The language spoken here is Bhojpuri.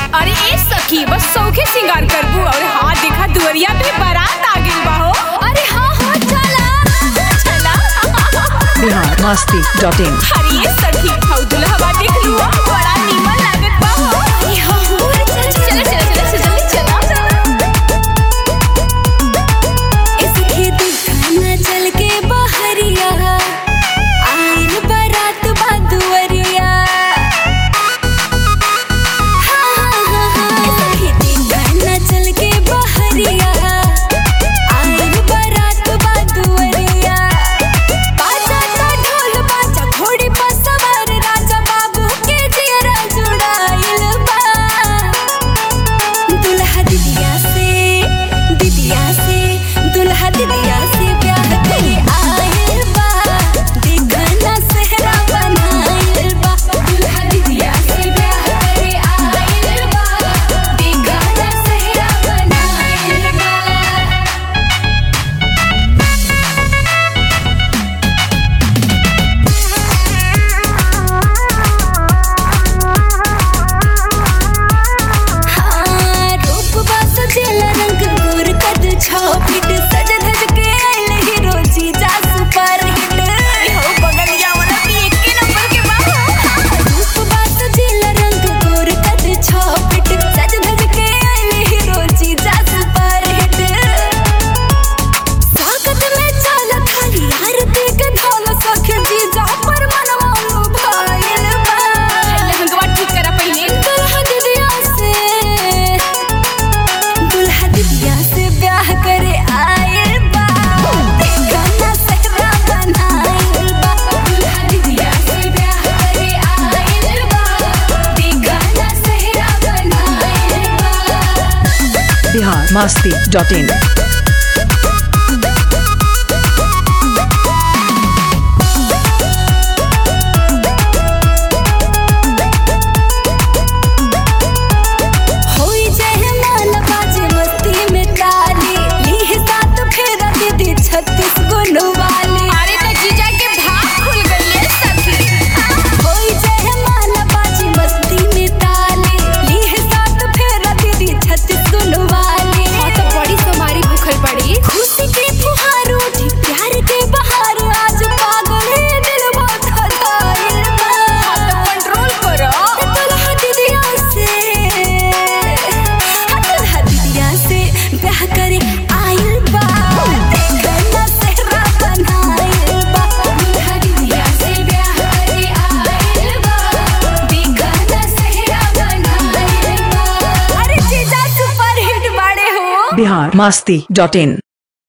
अरे ए सखी बस सौखे सिंगार करबू और हाँ देखा दुवरिया पे बारात आ गई बा हो अरे हाँ हाँ चला चला बिहार मस्ती डॉट इन अरे ए सखी हौ दुल्हवा देख लू बड़ा नीमन लागत बा हो ए हाँ हो चल चल चल चल चल जल्दी चला इस खेती खाना चल के बहरिया आइल बारात बादुवरिया हाँ, हाँ, हाँ, हाँ। इस खेती खाना चल के बहरिया आइल बारात बादुवरिया बाजा ता ढोल बाजा घोड़ी पर सवार राजा बाबू के जियरा जुड़ाइल बा दुल्हा दिदिया से दिदिया से दुल्हा दिदिया से ब्याह करे आइल बा देखना सेहरा बनाइल बा दुल्हा दिदिया से ब्याह करे आइल बा देखना सेहरा बनाइल बा हाँ, रूप बास जेला रंग गोर कद छौ फीट सज धज के आइल हीरो जीजा सुपर हिट हो बगलिया वाला भी एक के नंबर के बा रूप बास जेला रंग गोर कद छौ फीट सज धज के आइल हीरो जीजा सुपर हिट स्वागत में चल थाली आरती के ढोल सख जीजा पर मनवा भाइल बा लहंगवा ठीक करा पहले दुल्हा दिदिया से दुल्हा दिदिया से ब्याह करे आइल बा गाना सहरा बनाइल बा दुल्हा दिदिया से ब्याह करे आइल बा गाना सहरा बनाइल बा बिहार मस्ती डॉट इन होई जय माल बाजे मस्ती में ताली लीह सात फेरा दीदी छत्तीस गुण वाली अरे तो जीजा के भाग खुल गई है सखी होई जय माल बाजे मस्ती में ताली लीह सात फेरा दीदी छत्तीस गुण वाली हाँ तो बड़ी सोमारी भूखल पड़ी खुशी के फुहार उठी प्यार के बहार आज पागल है दिल बहुत हदाइल हाँ तो कंट्रोल करो दुल्हा दिदिया से दुल्हा दिदिया से ब्याह करे आइल बा देखना सेहरा बनाइल बा दुल्हा दिदिया से ब्याह करे आइल बा देखना सेहरा बनाइल बा अरे जीजा सुपर हिट बाड़े हो बिहार मस्ती डॉट इन